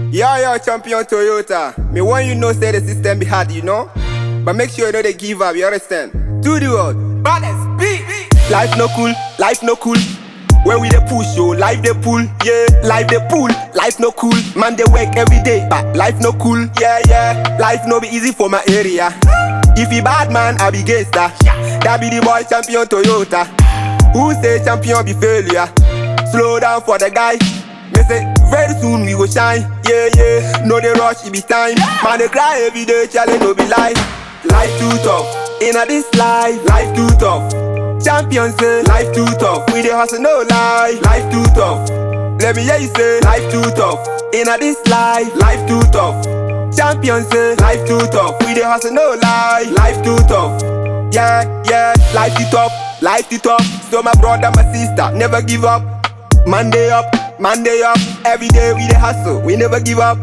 Yeah, yeah, champion Toyota. Me want you know say the system be hard, you know? But make sure you know they give up, you understand? To the world. Baddest beat. Life no cool, life no cool. When we dey push yo, life dey pull, yeah. Life dey pull, life no cool. Man dey work every day, but life no cool, yeah, yeah. Life no be easy for my area. If he bad man, I be gangster. That be the boy champion Toyota. Who say champion be failure? Slow down for the guy. Me say very soon we go shine. Yeah, yeah. No they rush, it be time. Man they cry every day, challenge no be lie. Life too tough. Inna this life, life too tough. Champion say life too tough. We dey hustle no lie. Life too tough. Let me hear you say life too tough. Inna this life, life too tough. Champion say life too tough. We dey hustle no lie. Life too tough. Yeah, yeah. Life too tough. Life too tough. So my brother, my sister, never give up. Monday up, Monday up. Every day we dey hustle. We never give up.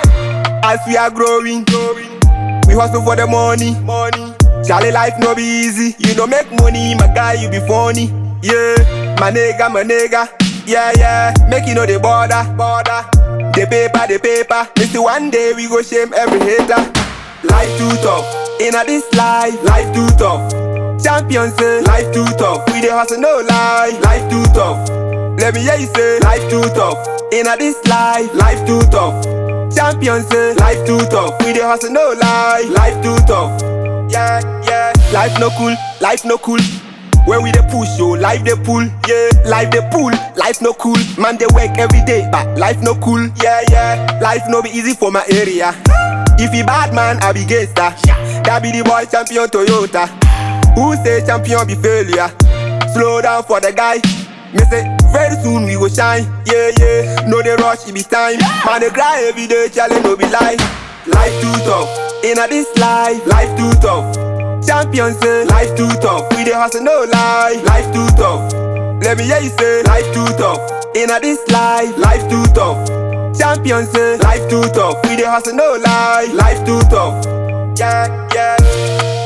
As we are growing, growing. We hustle for the money, money. Charlie life no be easy. You don't make money, my guy, you be funny. Yeah, my nigga, my nigga. Yeah, yeah. Make you know the border, border. The paper, the paper. Me see one day we go shame every hater. Life too tough. Inna this life, life too tough. Champion say life too tough. We dey hustle no lie. Life too tough. Let me hear you say life too tough. Inna this life, life too tough. Champion say life too tough. We dey hustle no lie. Life too tough. Yeah, yeah. Life no cool, life no cool. When we dey push yo, life dey pull, yeah. Life dey pull, life no cool. Man dey work every day, but life no cool, yeah, yeah. Life no be easy for my area. If he bad man, I be gangster. That be the boy champion Toyota. Who say champion be failure? Slow down for the guy. Me say very soon we go shine, yeah, yeah. No they rush, it be time. Man they cry every day, challenge no be lie. Life too tough. Inna this life, life too tough. Champion say life too tough. We dey hustle no lie. Life too tough. Let me hear you say life too tough. Inna this life, life too tough. Champion say life too tough. We dey hustle no lie. Life too tough. Yeah, yeah.